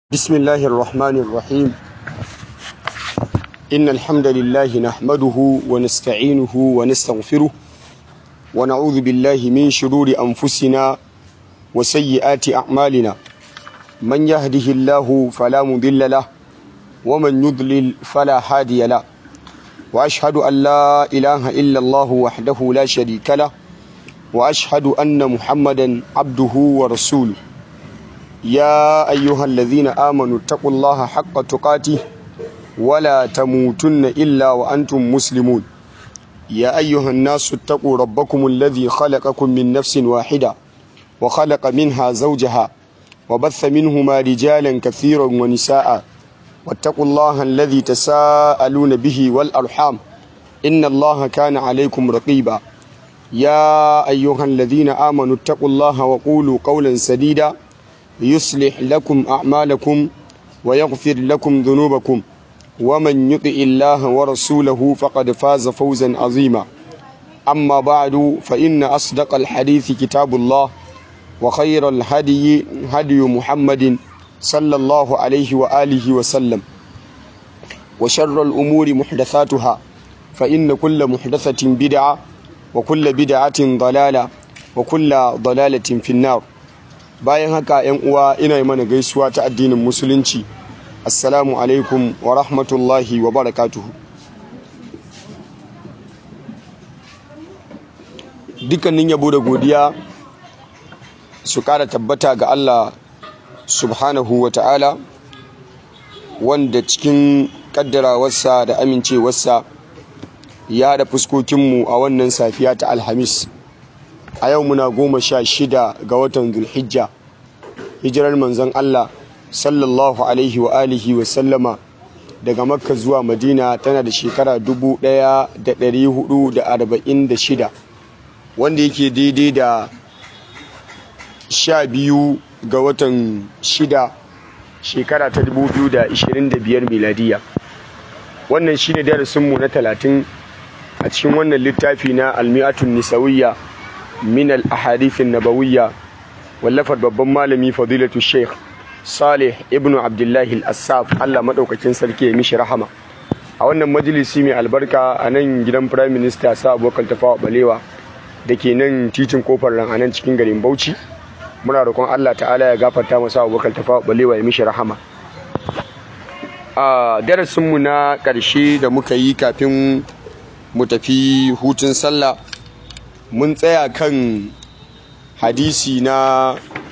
بسم الله الرحمن الرحيم إن الحمد لله نحمده ونستعينه ونستغفره ونعوذ بالله من شرور أنفسنا وسيئات أعمالنا من يهده الله فلا مضل له ومن يضلل فلا هادي له وأشهد أن لا إله إلا الله وحده لا شريك له وأشهد أن محمدا عبده ورسوله يا أيها الذين آمنوا اتقوا الله حق تقاته ولا تموتن إلا وأنتم مسلمون يا أيها الناس اتقوا ربكم الذي خلقكم من نفس واحدة وخلق منها زوجها وبث منهما رجالا كثيرا ونساء واتقوا الله الذي تساءلون به والأرحام إن الله كان عليكم رقيبا يا أيها الذين آمنوا اتقوا الله وقولوا قولا سديدا يصلح لكم أعمالكم ويغفر لكم ذنوبكم ومن يطع الله ورسوله فقد فاز فوزا عظيما أما بعد فإن أصدق الحديث كتاب الله وخير الهدي هدي محمد صلى الله عليه وآله وسلم وشر الأمور محدثاتها فإن كل محدثة بدعة وكل بدعة ضلالة وكل ضلالة في النار bayan haka yan uwa ina yi mana gaisuwa ta addinin musulunci assalamu alaikum wa rahmatullahi wa barakatuhu dukkanin yabo da godiya su kara tabbata ga Allah subhanahu wa ta'ala wanda cikin kaddarawarsa da amincewarsa ya da fuskokinmu a wannan safiya ta alhamis a yau muna goma sha shida ga watan zulhijja hijirar manzon Allah sallallahu alaihi wa alihi wa sallama daga makka zuwa madina tana da shekara dubu ɗaya da ɗari hudu da arba'in da shida wanda yake daidai da sha biyu ga watan shida shekara ta dubu biyu da ishirin da biyar miladiya wannan shine darasinmu na talatin a cikin wannan littafi na almi'atun nisawiyya min al-ahadithin nabawiyya wallafar babban malami fadilatu sheikh salih ibn abdullahi al-assaf Allah madaukakin sarki ya mishi rahama a wannan majalisi mai albarka a nan gidan prime minister sa abokan tafawa balewa da ke nan titin kofar ran a nan cikin garin bauchi muna roƙon Allah ta'ala ya gafarta masa abokan tafawa balewa ya mishi rahama a darasinmu na ƙarshe da muka yi kafin mu tafi hutun sallah mun tsaya kan hadisi na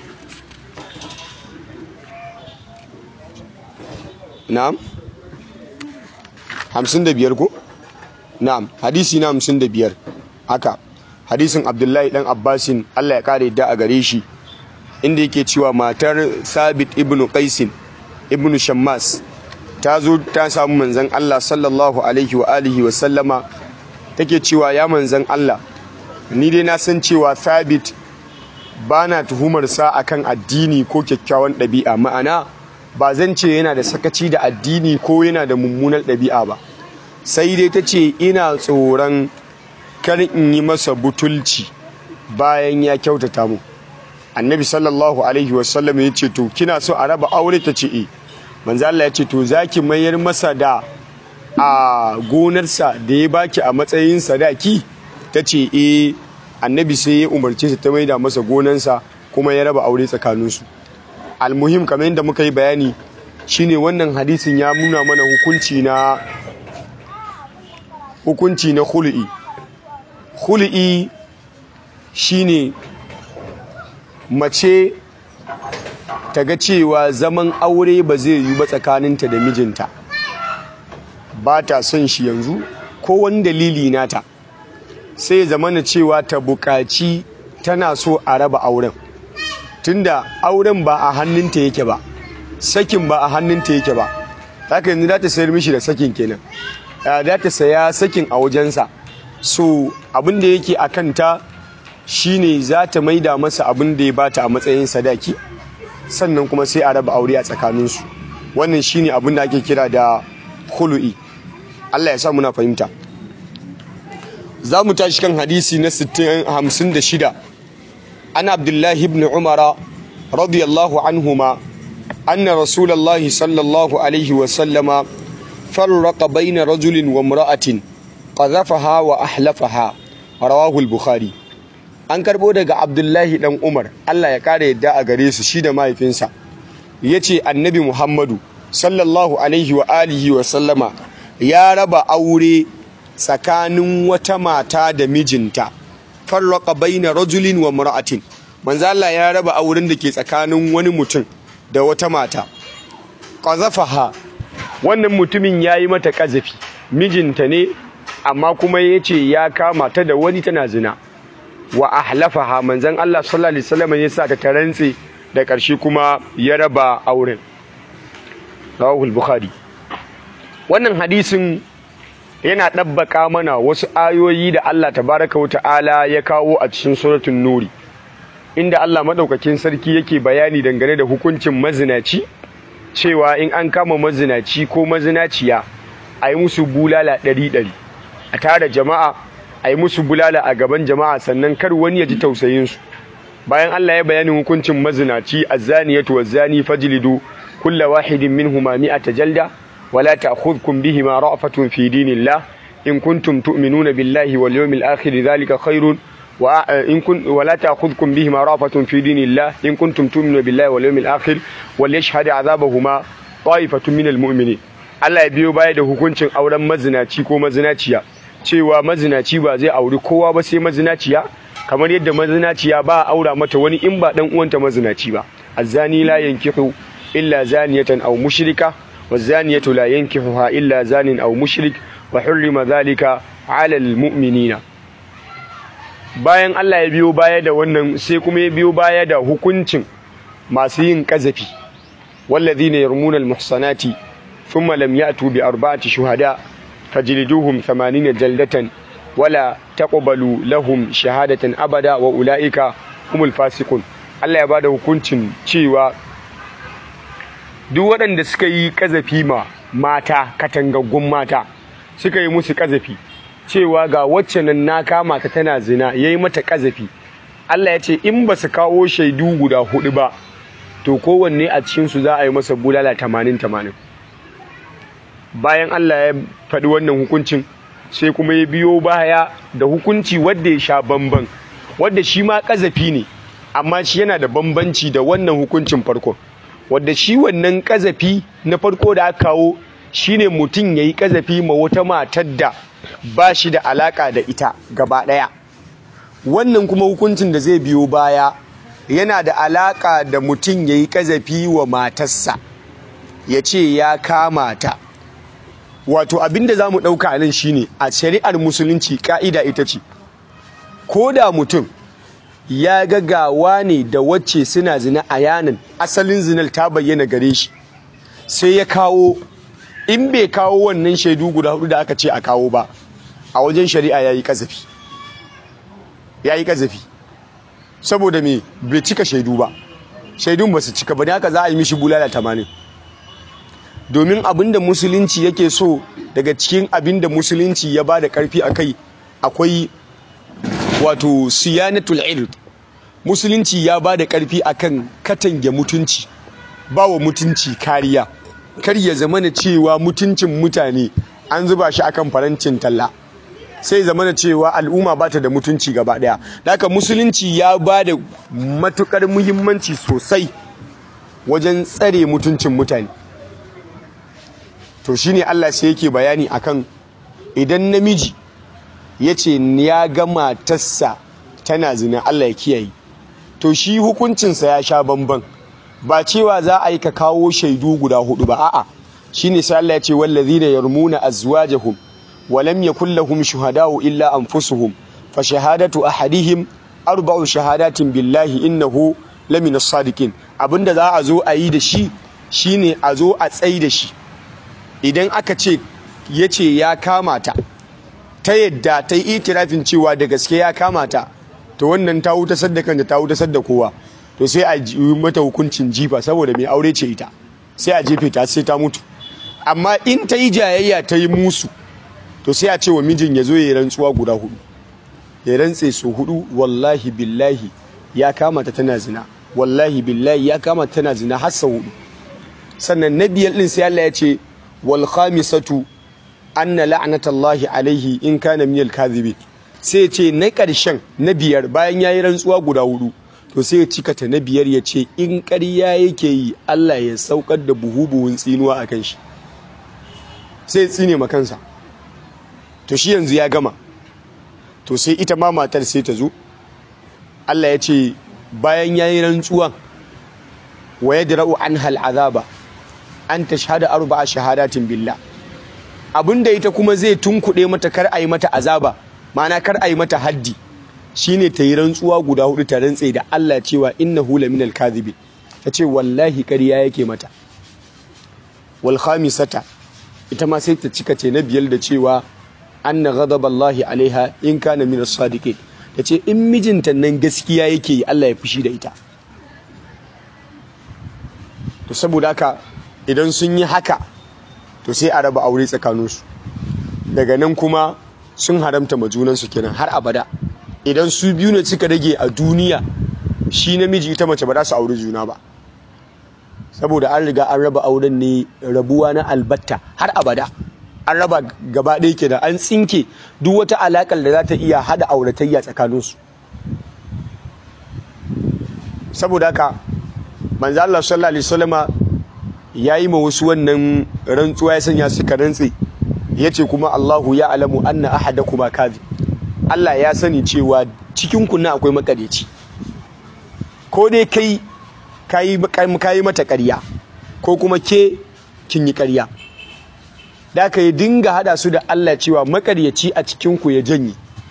na'am hamsin da biyar ko na'am hadisi na hamsin da biyar haka hadisin abdullahi dan abbasin allah ya kare da a gare shi inda yake cewa matar sabit ibn qaisin ibn shammas ta zo ta samu manzan allah sallallahu alaihi wa alihi wa sallama take cewa ya manzan allah ni dai na san cewa thabit ba na tuhumarsa akan addini ko kyakkyawan ɗabi'a ma'ana ba zan ce yana da sakaci da addini ko yana da mummunar ɗabi'a ba sai dai ta ce ina tsoron kar in yi masa butulci bayan ya kyautata mu annabi sallallahu alaihi wasallam ya ce to kina so a raba aure ta ce e manzo Allah ya ce to zaki mayar masa da a gonarsa da ya baki a matsayin sadaki ta ce e annabi sai ya umarce ta maida masa gonansa kuma ya raba aure tsakaninsu almuhim kamar yadda muka yi bayani shine wannan hadisin ya nuna mana hukunci na hukunci na khulu'i khulu'i shine mace ta ga cewa zaman aure ba zai yi ba tsakaninta da mijinta ba ta son shi yanzu ko wani dalili nata sai zamana cewa ta buƙaci tana so a raba auren tunda auren ba a hannunta yake ba sakin ba a hannunta yake ba haka yanzu za ta sayar mishi da sakin kenan za ta saya sakin a wajensa so abin da yake a kanta shine za ta maida masa abin da ya bata a matsayin sadaki sannan kuma sai a raba aure a tsakaninsu wannan shine abin da ake kira da hulu'i Allah ya sa muna fahimta za mu tashi kan hadisi na 56 an abdullahi ibn umara radiyallahu anhuma anna rasulullahi sallallahu alaihi wa sallama farraqa baina rajulin wa imra'atin qadhafaha wa ahlafaha rawahu al-bukhari an karbo daga abdullahi dan umar Allah ya kare yadda a gare su shi da mahaifinsa yace annabi muhammadu sallallahu alaihi wa alihi wa sallama ya raba aure tsakanin wata mata da mijinta farraqa baina rajulin wa imra'atin manzo Allah ya raba auren da ke tsakanin wani mutum da wata mata qazafaha wannan mutumin yayi mata kazafi mijinta ne amma kuma yace ya kama ta da wani tana zina wa ahlafaha manzon Allah sallallahu alaihi wasallam ya sa ta tarantse da ƙarshe kuma ya raba auren rawahul bukhari wannan hadisin yana ɗabbaka mana wasu ayoyi da Allah tabaraka wa ta'ala ya kawo a cikin suratul nuri inda Allah madaukakin sarki yake bayani dangane da hukuncin mazinaci cewa in an kama mazinaci ko mazinaciya a yi musu bulala ɗari ɗari a tara jama'a a yi musu bulala a gaban jama'a sannan kar wani ya ji tausayinsu bayan Allah ya bayani hukuncin mazinaci azzaniyatu wazzani fajlidu kulla wahidin minhuma mi'ata jalda wala ta'khudhukum bihima ra'fatun fi dinillah in kuntum tu'minuna billahi wal yawmil akhir dhalika khairun wa in kun wala ta'khudhukum bihima ra'fatun fi dinillah in kuntum tu'minuna billahi wal yawmil akhir wal yashhad 'adhabahuma ta'ifatun minal mu'minin Allah ya biyo baya da hukuncin auren mazinaci ko mazinaciya cewa mazinaci ba zai auri kowa ba sai mazinaciya kamar yadda mazinaciya ba aura mata wani in ba dan uwanta mazinaci ba azzani la yankihu illa zaniyatan aw mushrika wazaniyatu la yankihuha illa zanin aw mushrik wa hurrima dhalika 'ala almu'minina bayan Allah ya biyo baya da wannan sai kuma ya biyo baya da hukuncin masu yin kazafi walladhina yarmuna almuhsanati thumma lam ya'tu bi arba'ati shuhada fajliduhum 80 jaldatan wala taqbalu lahum shahadatan abada wa ulaika humul fasiqun Allah ya bada hukuncin cewa duk waɗanda suka yi kazafi ma mata katangaggun mata suka yi musu kazafi cewa ga wacce nan na kama ta tana zina yayi mata kazafi Allah ya ce in ba su kawo shaidu guda hudu ba to kowanne a cikin su za a yi masa bulala 80 80 bayan Allah ya faɗi wannan hukuncin sai kuma ya biyo baya da hukunci wadda ya sha bamban wadda shi ma kazafi ne amma shi yana da bambanci da wannan hukuncin farko wadda shi wannan kazafi na farko da aka kawo shine mutum yayi kazafi ma wata matar da ba shi da alaka da ita gaba daya wannan kuma hukuncin da zai biyo baya yana da alaka da mutum yayi kazafi wa matarsa ya ce ya kama ta wato abinda za mu ɗauka nan shine a shari'ar musulunci ka'ida ita ce ko da mutum ya gagawa ne da wacce suna zina a yanin asalin zinar ta bayyana gare shi sai ya kawo in bai kawo wannan shaidu guda hudu da aka ce a kawo ba a wajen shari'a ya yi kazafi ya yi kazafi saboda me bai cika shaidu ba shaidun ba su cika ba ne haka za a yi mishi bulala tamanin domin abin da musulunci yake so daga cikin abin da musulunci ya ba da karfi a kai akwai wato siyanatul ird musulunci ya ba da karfi akan katange mutunci ba wa mutunci kariya kar ya zama na cewa mutuncin mutane an zuba shi akan farancin talla sai zama na cewa al'umma ba ta da mutunci gaba daya da haka musulunci ya ba da matukar muhimmanci sosai wajen tsare mutuncin mutane to shine Allah sai yake bayani akan idan namiji ya ce ya ga matarsa tana zina Allah ya kiyaye to shi hukuncinsa ya sha bamban ba cewa za a yi ka kawo shaidu guda hudu ba a'a shine sai Allah ya ce wallazina yarmuna azwajahum wa lam yakul lahum shuhada'u illa anfusuhum fa shahadatu ahadihim arba'u shahadatin billahi innahu lamina sadiqin abinda za a zo a yi da shi shine a zo a tsai da shi idan aka ce yace ya kama ta ta yadda ta yi itirafin cewa da gaske ya kama ta to wannan ta wuta saddakan da ta wuta sadda kowa to sai a yi mata hukuncin jifa saboda mai aure ce ita sai a jefe ta sai ta mutu amma in ta yi jayayya ta yi musu to sai a ce wa mijin ya zo ya yi rantsuwa guda hudu ya rantse su hudu wallahi billahi ya kama ta tana zina wallahi billahi ya kama ta tana zina har sau hudu sannan na biyar din sai Allah ya ce wal khamisatu anna la'natallahi alaihi in kana minal kadhibin sai ce na ƙarshen na biyar bayan yayi rantsuwa guda hudu to sai ya cika ta na biyar ya ce in ƙarya yake yi Allah ya saukar da buhu buhun tsinuwa a kan shi sai ya tsine ma kansa to shi yanzu ya gama to sai ita ma matar sai ta zo Allah ya ce bayan yayi rantsuwa wa yadra'u anha al'azaba an tashhada arba'a shahadatin billah abinda ita kuma zai tunkuɗe mata kar a yi mata azaba ma'ana kar a yi mata haddi shine ta yi rantsuwa guda hudu ta rantse da Allah cewa innahu laminal kadhibi ta ce wallahi ƙarya yake mata wal khamisata ita ma sai ta cika ce na biyar da cewa anna ghadaballahi alaiha in kana min as-sadiqin ta ce in mijinta nan gaskiya yake yi Allah ya fushi da ita to saboda haka idan sun yi haka to sai a raba aure tsakaninsu daga nan kuma sun haramta ma junansu kenan har abada idan su biyu ne suka rage a duniya shi namiji ita mace ba za su auri juna ba saboda an riga an raba auren ne rabuwa na albatta har abada an raba gaba ɗaya kenan an tsinke duk wata alakar da za ta iya hada auratayya tsakaninsu saboda haka manzo Allah sallallahu alaihi wasallama yayi ma wasu wannan rantsuwa ya sanya suka rantse yace kuma Allahu ya alamu anna ahadakuma kadhib Allah ya sani cewa cikin ku na akwai makareci ko dai kai kai kai mata ƙarya ko kuma ke kin yi ƙarya da ka yi dinga hada su da Allah cewa makaryaci a cikin ku ya janye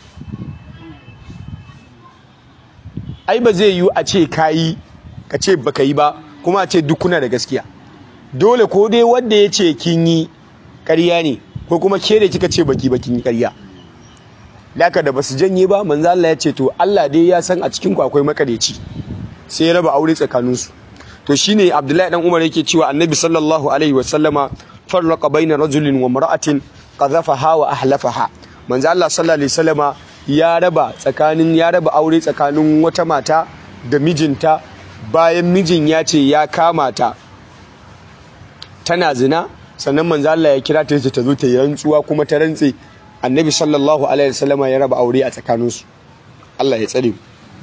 ai ba zai yiwu a ce kayi ka ce baka yi ba kuma a ce duk kuna da gaskiya dole ko dai wanda ya ce kin yi ƙarya ne ko kuma ke da kika ce baki bakin yi ƙarya laka da basu janye ba manzo Allah ya ce to Allah dai ya san a cikin ku akwai makareci sai ya raba aure tsakanin su to shine Abdullahi dan Umar yake cewa Annabi sallallahu alaihi wasallama farraqa baina rajulin wa mar'atin qadhafaha wa ahlafaha manzo Allah sallallahu alaihi wasallama ya raba tsakanin ya raba aure tsakanin wata mata da mijinta bayan mijin ya ce ya kama ta tana zina sannan manzo Allah ya kira ta ta zo ta yi rantsuwa kuma ta rantse annabi sallallahu alaihi wasallam ya raba aure a tsakaninsu Allah ya tsare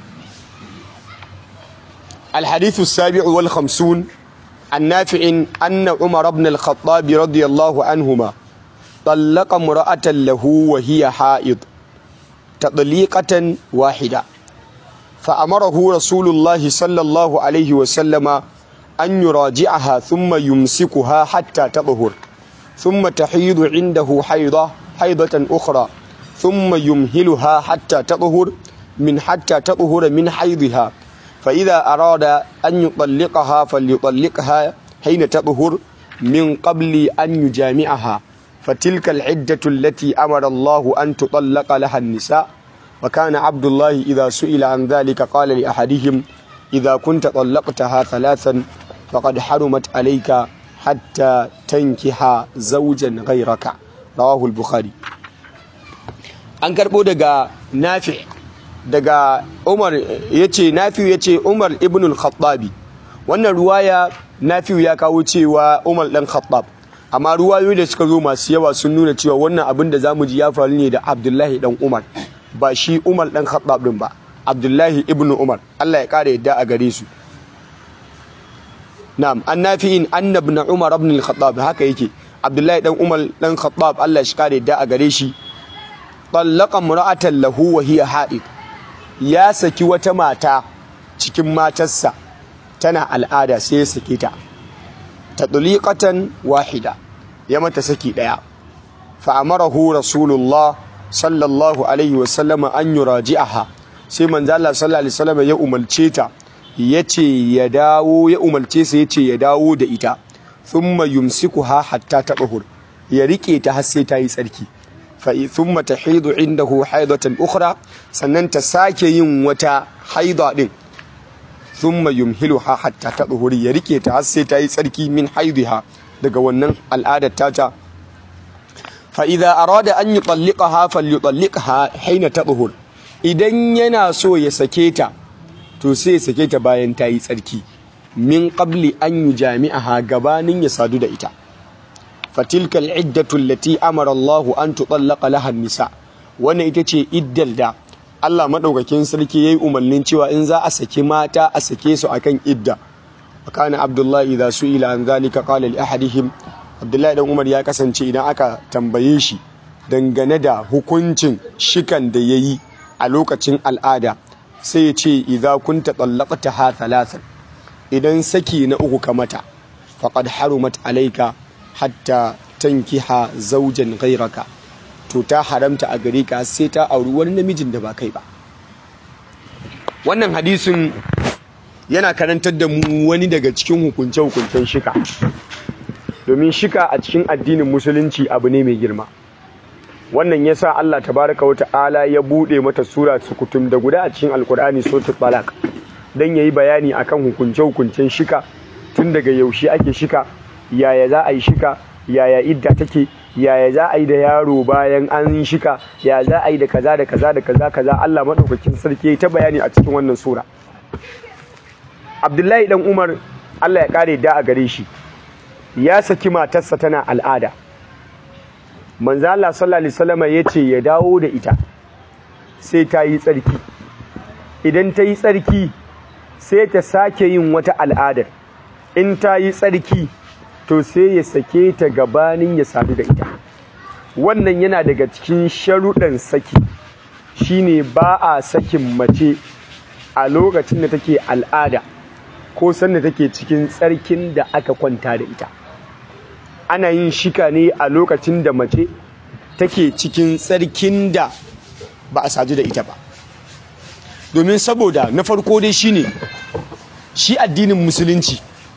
الحديث السابع والخمسون النافع أن عمر بن الخطاب رضي الله عنهما طلق امرأة له وهي حائض تطليقة واحدة فأمره رسول الله صلى الله عليه وسلم أن يراجعها ثم يمسكها حتى تطهر ثم تحيض عنده حيضة حيضة أخرى ثم يمهلها حتى تطهر من حتى تطهر من حيضها فإذا أراد أن يطلقها فليطلقها حين تطهر من قبل أن يجامعها فتلك العدة التي أمر الله أن تطلق لها النساء وكان عبد الله إذا سئل عن ذلك قال لأحدهم إذا كنت طلقتها ثلاثا فقد حرمت عليك حتى تنكح زوجا غيرك رواه البخاري an karɓo daga nafi daga umar ya ce nafi ya ce umar ibn al-khattabi wannan ruwaya nafi ya kawo cewa umar ɗan khattab amma ruwayoyi da suka zo masu yawa sun nuna cewa wannan abin da zamu ji ya faru ne da abdullahi ɗan umar ba shi umar ɗan khattab ɗin ba abdullahi ibn umar allah ya ƙara yadda a gare su na'am an nafi'in anna ibn umar ibn al-khattab haka yake abdullahi dan umar dan khattab Allah shi kare da a gare shi tallaqa imra'atan lahu wa hiya ha'id ya saki wata mata cikin matarsa tana al'ada sai ya sake ta tadliqatan wahida ya mata saki daya fa amarahu rasulullah sallallahu alaihi wa sallama an yuraji'aha sai manzo Allah sallallahu alaihi wasallam ya umarce ta yace ya dawo ya umarce sa yace ya dawo da ita thumma yumsikuha hatta tabahur ya rike ta har sai ta yi tsarki fa thumma tahidu indahu haidatan ukhra sannan ta sake yin wata haida din thumma yumhiluha hatta tabahur ya rike ta har sai ta yi tsarki min haidiha daga wannan al'adar tata fa idza arada an yutalliqaha falyutalliqha hina tabahur idan yana so ya sake ta to sai ya sake ta bayan ta yi tsarki min qabli an yujami'aha gabanin ya sadu da ita fatilka al'iddatu allati amara Allahu an tutallaqa laha nisa wannan ita ce iddal da Allah madaukakin sarki yayi umarnin cewa in za a saki mata a sake su akan idda kana Abdullahi idza su'ila an zalika qala li ahadihim Abdullahi dan Umar ya kasance idan aka tambaye shi dangane da hukuncin shikan da yayi a lokacin al'ada sai ya ce idza kunta tallaqtaha thalathan idan saki na uku ka mata faqad harumat alayka hatta tankiha zaujan ghairaka to ta haramta a gare ka sai ta auri wani namijin da ba kai ba wannan hadisin yana karantar da mu wani daga cikin hukunce-hukuncen shika domin shika a cikin addinin musulunci abu ne mai girma wannan yasa Allah tabaraka wa ta'ala ya bude mata sura sukutum da guda a cikin alkur'ani suratul talaq dan yayi bayani akan hukunce-hukuncen shika tun daga yaushe ake shika yaya za a yi shika yaya idda take yaya za a yi da yaro bayan an yi shika ya za a yi da kaza da kaza da kaza kaza Allah madaukakin sarki ta bayani a cikin wannan sura Abdullahi dan Umar Allah ya kare da a gare shi ya saki matarsa tana al'ada manzo Allah sallallahu alaihi wasallam yace ya dawo da ita sai ta yi tsarki idan ta yi tsarki sai ta sake yin wata al'adar in ta yi tsarki to sai ya sake ta gabanin ya sadu da ita wannan yana daga cikin sharuɗan saki shine ba a sakin mace a lokacin da take al'ada ko sanda take cikin tsarkin da aka kwanta da ita ana yin shika ne a lokacin da mace take cikin tsarkin da ba a sadu da ita ba domin saboda na farko dai shine shi addinin musulunci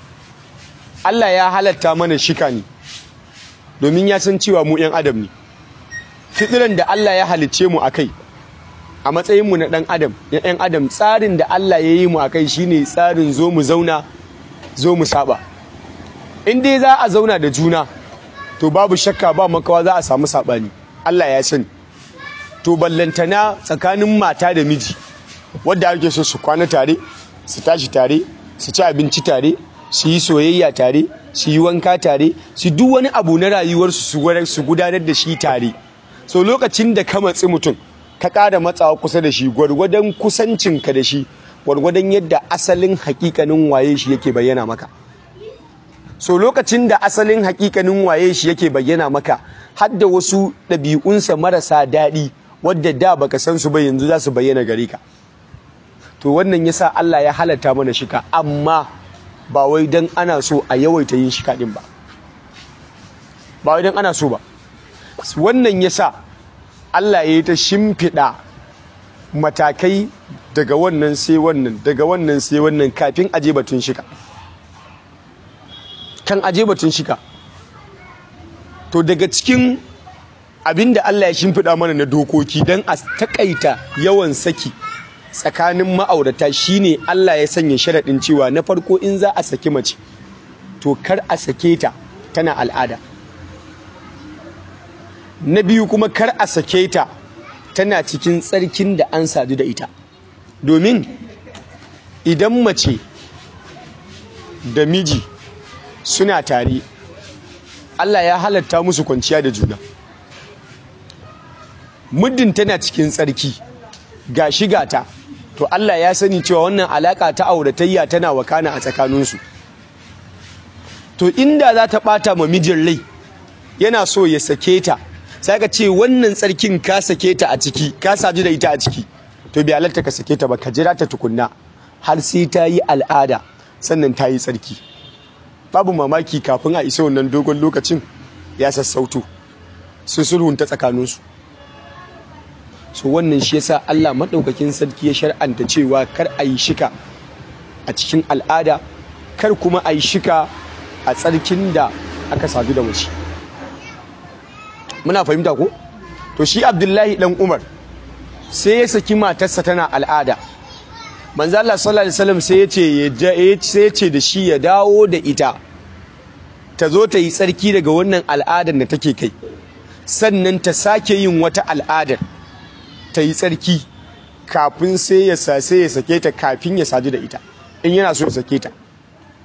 Allah ya halatta mana shika ne domin ya san cewa mu 'yan adam ne fitiran da Allah ya halicce mu a kai a matsayinmu na ɗan adam ‘yan adam tsarin da Allah ya yi mu a kai shine tsarin zo mu zauna zo mu saba in dai za a zauna da juna to babu shakka ba makawa za a samu saɓani Allah ya sani to ballantana tsakanin mata da miji wadda ake so su kwana tare su tashi tare su ci abinci tare su yi soyayya tare su yi wanka tare su duk wani abu na rayuwarsu su gudanar da shi tare so lokacin da ka matsi mutum ka ƙara matsawa kusa da shi gwargwadon kusancinka da shi gwargwadon yadda asalin hakikanin waye shi yake bayyana maka so lokacin da asalin hakikanin waye shi yake bayyana maka har da wasu ɗabi'unsa marasa daɗi wadda da baka san su ba yanzu za su bayyana gare ka to wannan yasa Allah ya halatta mana shika amma ba wai dan ana so a yawaita yin shika din ba ba wai dan ana so ba wannan yasa Allah ya yi ta shimfiɗa matakai daga wannan sai wannan daga wannan sai wannan kafin aje batun shika kan aje batun shika to daga cikin abin da Allah ya shimfiɗa mana na dokoki don a takaita yawan saki tsakanin ma'aurata shine Allah ya sanya sharaɗin cewa na farko in za a saki mace to kar a sake ta tana al'ada na biyu kuma kar a sake ta tana cikin tsarkin da an sadu da ita domin idan mace da miji suna tare Allah ya halatta musu kwanciya da juna muddin tana cikin tsarki ga shiga ta to Allah ya sani cewa wannan alaka ta auratayya tana wakana a tsakaninsu to inda za ta bata ma mijin rai yana so ya sake ta sai ka ce wannan tsarkin ka sake ta a ciki ka saju da ita a ciki to bai halarta ka sake ta ba ka jira ta tukunna har sai ta yi al'ada sannan ta yi tsarki babu mamaki kafin a isa wannan dogon lokacin ya sassauto su sulhunta tsakaninsu so wannan shi yasa Allah maɗaukakin sarki ya shar'anta cewa kar a yi shika a cikin al'ada kar kuma a yi shika a tsarkin da aka sadu da mace muna fahimta ko to shi abdullahi dan umar sai ya saki matarsa tana al'ada manzo Allah sallallahu alaihi wasallam sai ya ce sai ya ce da shi ya dawo da ita ta zo ta yi tsarki daga wannan al'adar da take kai sannan ta sake yin wata al'adar ta yi tsarki kafin sai ya sai ya sake ta kafin ya sadu da ita in yana so ya sake ta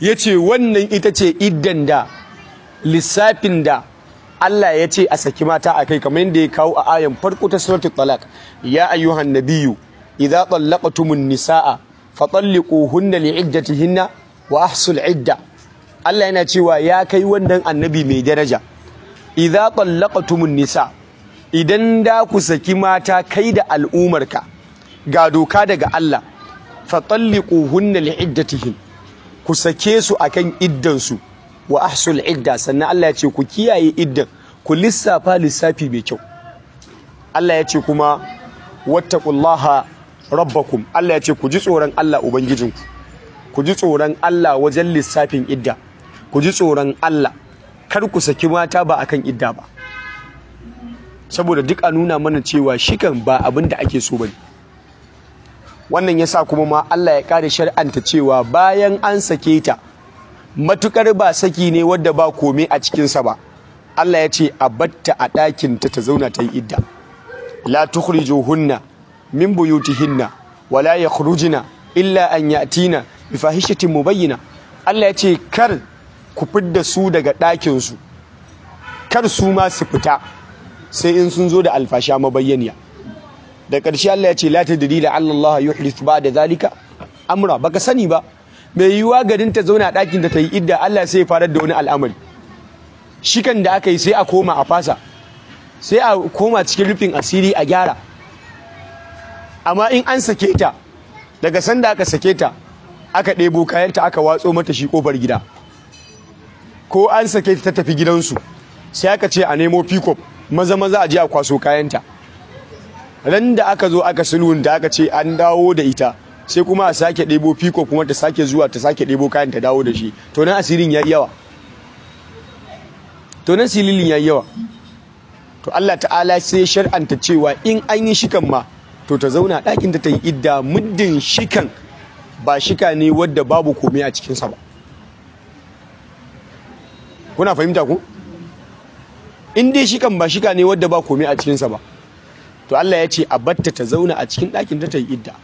ya ce wannan ita ce iddan da lissafin da Allah ya ce a saki mata a kai kamar yadda ya kawo a ayan farko ta suratul talaq ya ayyuhan nabiyyu idza tallaqtumun nisaa fatalliquhunna li'iddatihinna wa ahsul idda Allah yana cewa ya kai wannan annabi mai daraja idza tallaqtumun nisa idan da ku saki mata kai da al'umarka ga doka daga Allah fatalliquhunna li'iddatihin ku sake su akan iddan su wa ahsul idda sannan Allah ya ce ku kiyaye iddan ku lissafa lissafi mai kyau Allah ya ce kuma wattaqullaha rabbakum Allah ya ce ku ji tsoron Allah ubangijinku ku ji tsoron Allah wajen lissafin idda ku ji tsoron Allah kar ku saki mata ba akan idda ba saboda duk a nuna mana cewa shikan ba abin da ake so bane wannan yasa kuma ma Allah ya kare shar'anta cewa bayan an sake ta matukar ba saki ne wadda ba komai a cikinsa ba Allah ya ce a batta a ɗakin ta ta zauna ta yi idda la tukhrijuhunna min buyutihinna wala yakhrujuna illa an yatina bi fahishatin mubayyina Allah ya ce kar ku fidda su daga ɗakin su kar su ma su fita sai in sun zo da alfasha mabayyaniya da ƙarshe Allah ya ce la tadri la Allah yuhdith ba'da zalika amra baka sani ba mai yiwuwa garin ta zauna ɗakin da ta yi idda Allah sai ya farar da wani al'amari shikan da aka yi sai a koma a fasa sai a koma cikin rufin asiri a gyara amma in an sake ta daga sanda aka sake ta aka ɗebo kayanta aka watso mata shi ƙofar gida ko an sake ta tafi gidansu sai aka ce a nemo pikop maza maza a je a kwaso kayanta ran da aka zo aka sulhun da aka ce an dawo da ita sai kuma a sake ɗebo fiko kuma ta sake zuwa ta sake ɗebo kayan ta dawo da shi to nan asirin ya yi yawa to nan sililin ya yi yawa to Allah ta'ala sai shar'anta cewa in an yi shikan ma to ta zauna ɗakin ta ta yi idda muddin shikan ba shika ne wadda babu komai a cikinsa ba kuna fahimta ku in dai shikan ba shika ne wadda ba komai a cikinsa ba to Allah ya ce a batta ta zauna a cikin ɗakin ta ta yi idda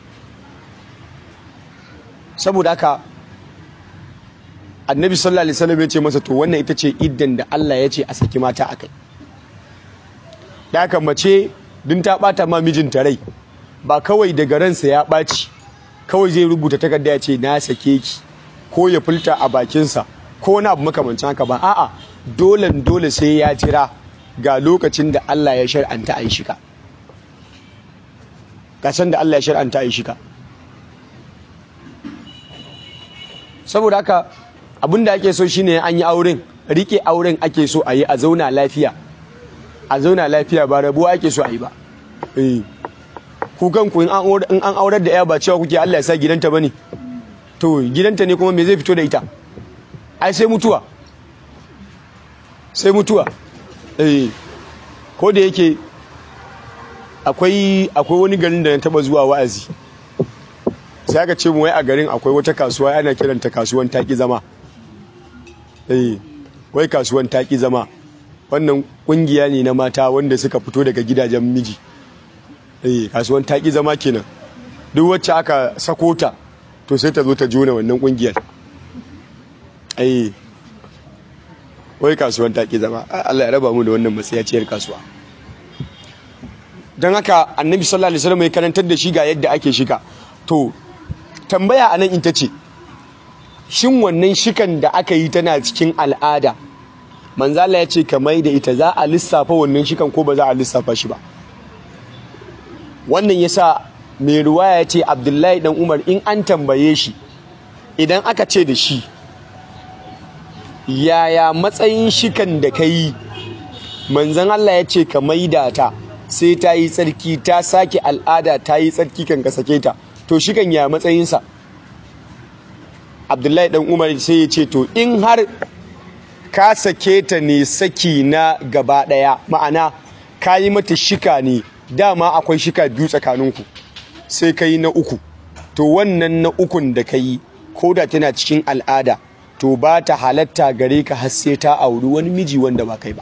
saboda haka annabi sallallahu alaihi wasallam ya ce masa to wannan ita ce iddan da Allah ya ce a saki mata akai da haka mace din ta bata ma mijinta rai ba kawai daga ransa ya ɓaci kawai zai rubuta takarda ya ce na sake ki ko ya fulta a bakinsa ko wani abu makamancin haka ba a'a dole dole sai ya jira ga lokacin da Allah ya shar'anta a yi shika ga san da Allah ya shar'anta a yi shika saboda haka abinda ake so shine an yi auren rike auren ake so a yi a zauna lafiya a zauna lafiya ba rabuwa ake so a yi ba ku kanku in an aurar da ya ba cewa kuke Allah ya sa gidanta bane to gidanta ne kuma me zai fito da ita ai sai mutuwa sai mutuwa eh ko da yake akwai akwai wani garin da na taba zuwa wa'azi sai aka ce mu wai a garin akwai wata kasuwa ana kiranta kasuwan taki zama eh wai kasuwan taki zama wannan kungiya ne na mata wanda suka fito daga gidajen miji eh kasuwan taki zama kenan duk wacce aka sako ta to sai ta zo ta jona wannan kungiyar eh wai kasuwan taki zama Allah ya raba mu da wannan matsayaciyar kasuwa don haka annabi sallallahu alaihi wasallam ya karantar da shi ga yadda ake shiga to tambaya anan ita ce shin wannan shikan da aka yi tana cikin al'ada manzala ya ce kamar da ita za a lissafa wannan shikan ko ba za a lissafa shi ba wannan yasa mai ruwaya ya ce abdullahi dan umar in an tambaye shi idan aka ce da shi yaya matsayin shikan da ka yi manzan Allah ya ce ka maida ta sai ta yi tsarki ta sake al'ada ta yi tsarki kan ka sake ta to shikan ya matsayinsa abdullahi dan umar sai ya ce to in har ka sake ta ne saki na gaba daya ma'ana ka yi mata shika ne dama akwai shika biyu tsakaninku sai ka yi na uku to wannan na ukun da ka yi ko da tana cikin al'ada to ba ta halatta gare ka har sai ta auri wani miji wanda ba kai ba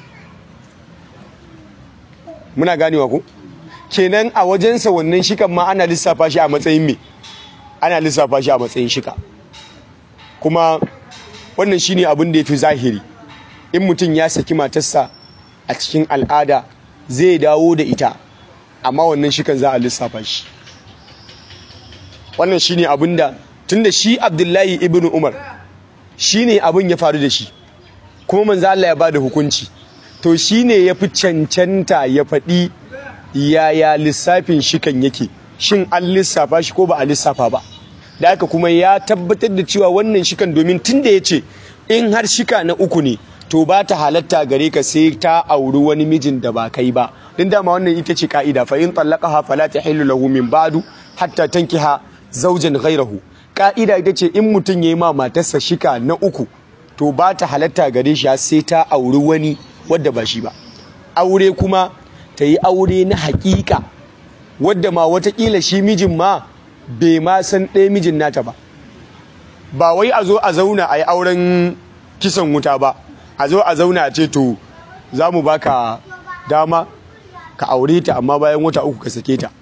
muna ganewa ku kenan a wajensa wannan shikan ma ana lissafa shi a matsayin me ana lissafa shi a matsayin shika kuma wannan shine abin da yafi zahiri in mutum ya saki matarsa a cikin al'ada zai dawo da ita amma wannan shikan za a lissafa shi wannan shine abin da tunda shi Abdullahi ibn Umar shine abin ya faru da shi kuma manzo Allah ya bada hukunci to shine yafi cancanta ya faɗi yaya lissafin shikan yake shin an lissafa shi ko ba a lissafa ba da haka kuma ya tabbatar da cewa wannan shikan domin tunda ya ce in har shika na uku ne to ba ta halatta gare ka sai ta auri wani mijin da ba kai ba din dama wannan ita ce ka'ida fa in talaqaha fala tahillu lahu min ba'du hatta tankiha zawjan ghayrahu ka'ida ita ce in mutum yayi ma matarsa shika na uku to ba ta halatta gare shi sai ta auri wani wadda ba shi ba aure kuma ta yi aure na hakika wadda ma watakila shi mijin ma bai ma san ɗaya mijin nata ba ba wai a zo a zauna a yi auren kisan wuta ba a zo a zauna a ce to za mu baka dama ka aure ta amma bayan wata uku ka sake ta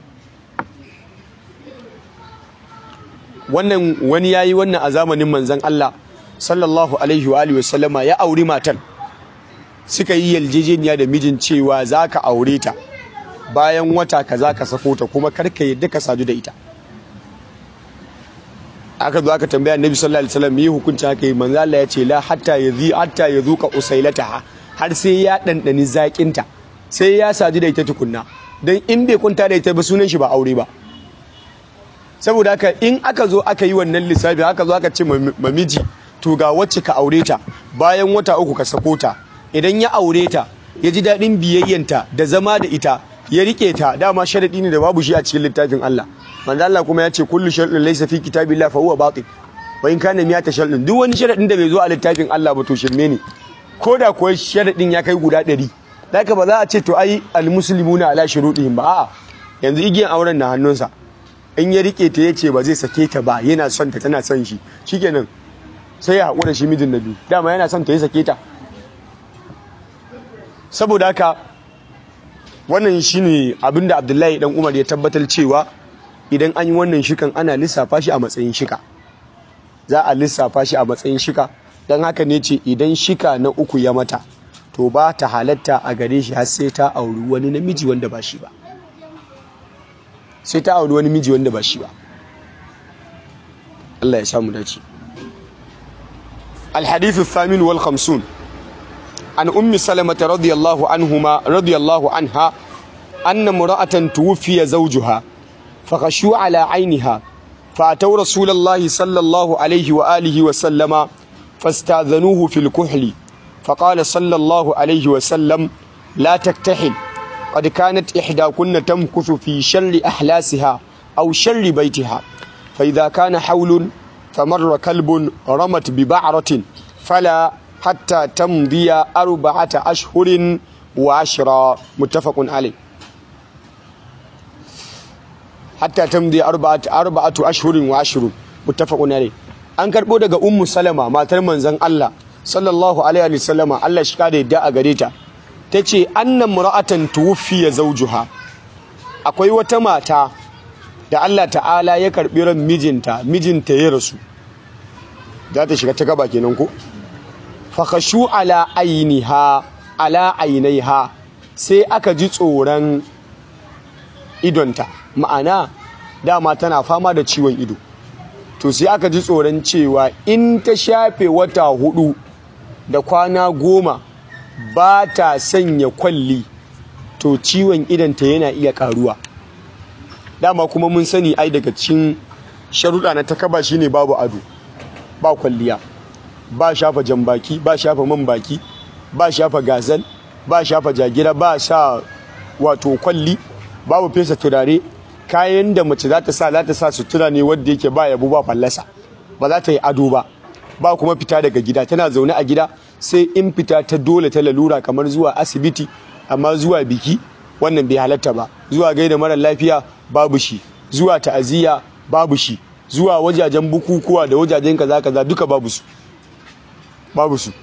wannan wani ya yi wannan a zamanin manzan Allah sallallahu alaihi wa alihi wasallama ya auri matan suka yi yarjejeniya da mijin cewa za ka aure ta bayan wata ka za ka sako ta kuma karka yadda ka sadu da ita aka zo aka tambaya annabi sallallahu alaihi wasallam me hukunci haka yi manzo Allah ya ce la hatta yazi hatta yazuka usailataha har sai ya dandani zakin ta sai ya sadu da ita tukunna dan in bai kunta da ita ba sunan shi ba aure ba saboda haka in aka zo aka yi wannan lissafi aka zo aka ce mamiji to ga wacce ka aure ta bayan wata uku ka sako ta idan ya aure ta ya ji daɗin biyayyanta da zama da ita ya rike ta dama sharadi ne da babu shi a cikin littafin Allah manzo Allah kuma ya ce kullu sharadin laysa fi kitabillah fa huwa batil wa in kana miyata sharadin duk wani sharadin da bai zo a littafin Allah ba to shirme ne ko da kuwa sharadin ya kai guda ɗari haka ba za a ce to ai almuslimuna ala shurudihim ba a'a yanzu igiyan auren na hannunsa in ya rike ta yace ba zai sake ta ba yana son ta tana son shi shikenan sai ya haƙura shi mijin na biyu dama yana son ta ya sake ta saboda haka wannan shine abinda Abdullahi dan Umar ya tabbatar cewa idan an yi wannan shikan ana lissafa shi a matsayin shika za a lissafa shi a matsayin shika don haka ne ce idan shika na uku ya mata to ba ta halatta a gare shi har sai ta auri wani namiji wanda ba shi ba sai ta auri wani miji wanda ba shi ba Allah ya samu dace الحديث الثامن والخمسون عن أم سلمة رضي الله عنهما رضي الله عنها أن امرأة توفي زوجها فغشوا على عينها فأتوا رسول الله صلى الله عليه وآله وسلم فاستأذنوه في الكحل فقال صلى الله عليه وسلم لا تكتحل قد كانت إحداكن تمكث في شر أحلاسها أو شر بيتها فإذا كان حول فمر كلب رمت ببعرة فلا حتى تمضي أربعة أشهر وعشرة متفق عليه hatta tamdi arba'atu arba'atu ashhurin wa ashrun muttafaqun alayh an karbo daga ummu salama matar manzon Allah sallallahu alaihi wa sallama Allah shi kada yadda a gare ta tace anna mura'atan tuwfiya zawjuha akwai wata mata da Allah ta'ala ya karbi ran mijinta mijinta ya rasu za ta shiga ta gaba kenan ko fa khashu ala ainiha ala ainaiha sai aka ji tsoron idonta ma'ana dama tana fama da ciwon ido to sai aka ji tsoron cewa in ta shafe wata hudu da kwana goma ba ta sanya kwalli to ciwon idonta yana iya karuwa dama kuma mun sani ai daga cikin sharuɗa na takaba shine babu ado ba kwalliya ba shafa jambaki ba shafa man baki ba shafa gazal ba shafa jagira ba sa wato kwalli babu fesa turare kayan da mace za ta sa za ta sa sutura ne wadda yake ba yabo ba fallasa ba za ta yi ado ba ba kuma fita daga gida tana zaune a gida sai in fita ta dole ta lalura kamar zuwa asibiti amma zuwa biki wannan bai halatta ba zuwa gaida mara lafiya babu shi zuwa ta'aziyya babu shi zuwa wajajen bukukuwa da wajajen kaza kaza duka babu su babu su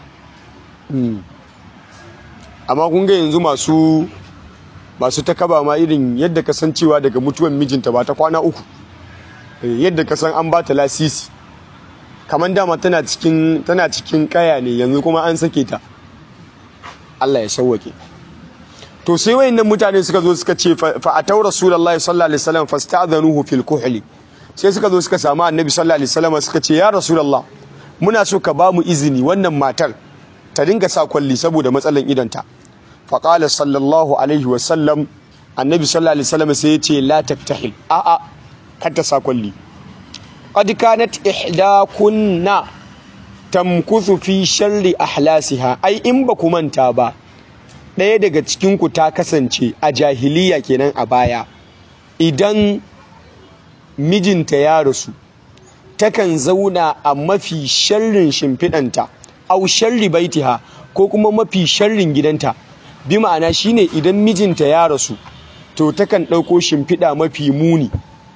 amma kun ga yanzu masu masu ta kaba ma irin yadda ka san cewa daga mutuwan mijinta ba ta kwana uku yadda ka san an ba ta lasisi kamar dama tana cikin tana cikin kaya ne yanzu kuma an sake ta Allah ya sauwake to sai wayannan mutane suka zo suka ce fa atau rasulullahi sallallahu alaihi wasallam fasta'dhanuhu fil kuhli sai suka zo suka samu annabi sallallahu alaihi wasallam suka ce ya rasulullah muna so ka ba mu izini wannan matar ta dinga sa kwalli saboda matsalan idanta fa qala sallallahu alaihi wasallam annabi sallallahu alaihi wasallam sai ya ce la taktahil a a kar ta sa kwalli qad kanat ihdakunna tamkuthu fi sharri ahlasiha ai in ba ku manta ba ɗaya daga cikin ku ta kasance a jahiliya kenan a baya idan mijinta ya rasu takan zauna a mafi sharrin shimfiɗanta au sharri baitiha ko kuma mafi sharrin gidanta bi ma'ana shine idan mijinta ya rasu to takan ɗauko shimfiɗa mafi muni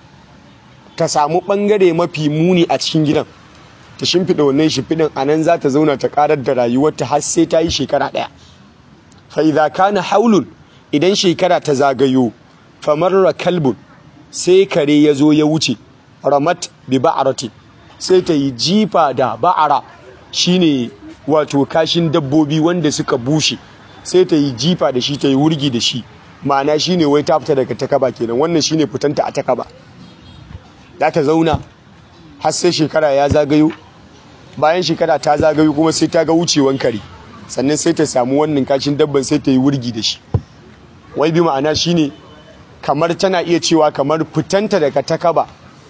ta samu ɓangare mafi muni a cikin gidan ta shimfiɗa wannan shimfiɗin a nan za ta zauna ta ƙarar da rayuwarta har sai ta yi shekara ɗaya fa idza kana haulun idan shekara ta zagayo famarra kalbun sai kare ya zo ya wuce ramat bi ba'arati sai ta yi jifa da ba'ara shine wato kashin dabbobi wanda suka bushe sai ta yi jifa da shi ta yi wurgi da shi ma'ana shine wai ta fita daga takaba kenan wannan shine fitanta a takaba za ta zauna har sai shekara ya zagayo bayan shekara ta zagayo kuma sai ta ga wucewan kare sannan sai ta samu wannan kashin dabban sai ta yi wurgi da shi wai bi ma'ana shine kamar tana iya cewa kamar fitanta daga takaba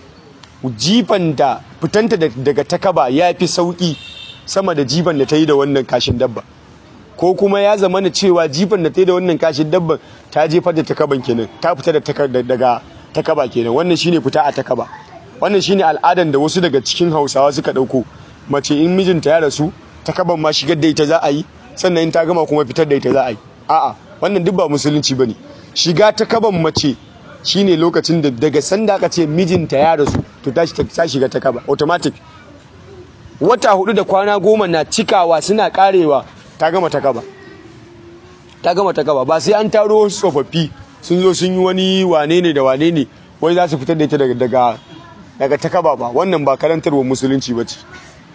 jifan da fitanta daga takaba ya fi sauki sama da jifan da ta yi da wannan kashin dabba ko kuma ya zama na cewa jifan da ta yi da wannan kashin dabban ta jefar da takaban kenan ta fita daga takaba kenan wannan shine fita a takaba wannan shine al'adan da wasu daga cikin hausawa suka ɗauko mace in mijinta ya rasu takaban ma shigar da ita za a yi sannan in ta gama kuma fitar da ita za a yi a'a wannan duk ba musulunci bane shiga takaban mace shine lokacin da daga sanda aka ce mijinta ya rasu to ta shiga takaba automatic wata hudu da kwana goma na cikawa suna karewa ta gama takaba ta gama takaba ba sai an taro wasu tsofaffi sun zo sun yi wani wane ne da wane ne wai za su fitar da ita daga daga takaba ba wannan ba karantarwa musulunci ba ce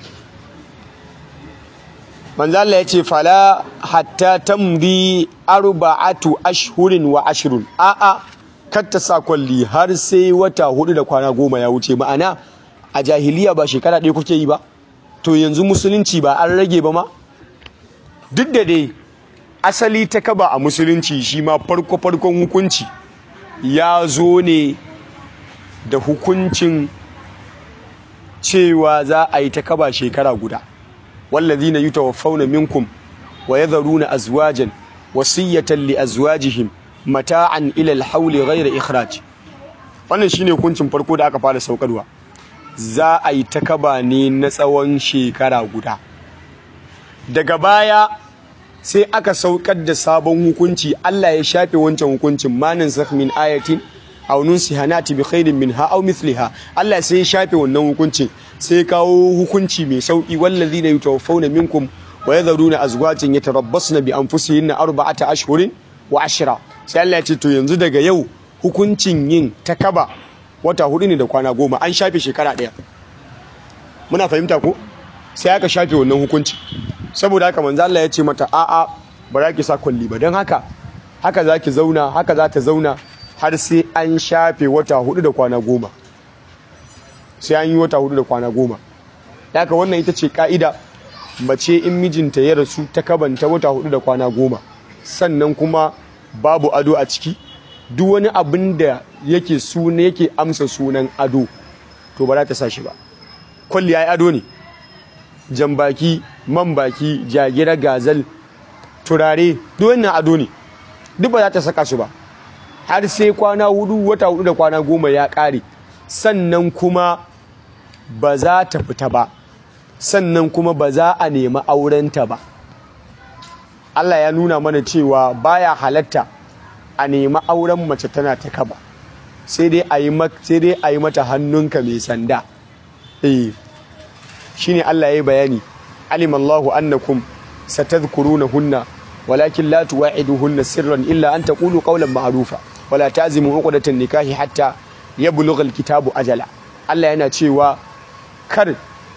manzala ya ce fala hatta tamdi arba'atu ashhurin wa ashrun a'a kar ta sa kwalli har sai wata hudu da kwana goma ya wuce ma'ana a jahiliya ba shekara ɗaya kuke yi ba to yanzu musulunci ba an rage ba ma duk da dai asali ta kaba a musulunci shi ma farko farkon hukunci ya zo ne da hukuncin cewa za a yi ta kaba shekara guda wallazina yutawaffawna minkum wa yadharuna azwajan wasiyatan li azwajihim mata'an ila al-hawl ghayra ikhraj wannan shine hukuncin farko da aka fara saukarwa za a yi ta kaba ne na tsawon shekara guda daga baya sai aka saukar da sabon hukunci Allah ya shafe wancan hukuncin manin sakh min ayatin aw nunsihanati bi khairin minha aw mithliha Allah sai ya shafe wannan hukuncin sai kawo hukunci mai sauki wallazina yutawaffawna minkum wa yadharuna azwajin yatarabbasna bi anfusihinna arba'ata ashhurin wa ashra sai Allah ya ce to yanzu daga yau hukuncin yin takaba wata hudu ne da kwana goma an shafe shekara ɗaya muna fahimta ko sai aka shafe wannan hukunci saboda haka manzo Allah ya ce mata a'a ba za ki sa kwalli ba don haka haka za ki zauna haka za ta zauna har sai an shafe wata hudu da kwana goma sai an yi wata hudu da kwana goma haka wannan ita ce ka'ida mace in mijinta ya rasu ta kabanta wata hudu da kwana goma sannan kuma babu ado a ciki duk wani abin da yake suna yake amsa sunan ado to ba za ta sa shi ba kwalli ya yi ado ne jan baki man baki jagira gazal turare duk wannan ado ne duk ba za ta saka su ba har sai kwana hudu wata hudu da kwana goma ya kare sannan kuma ba za ta fita ba sannan kuma ba za a nemi aurenta ba Allah ya nuna mana cewa baya halatta a nemi auren mace tana ta kaba sai dai a yi mata hannunka mai sanda eh shine Allah ya yi bayani alim Allahu annakum satadhkurunahunna walakin la tuwa'iduhunna sirran illa an taqulu qawlan ma'rufa wala tazimu uqdatan nikahi hatta yablugha alkitabu ajala Allah yana cewa kar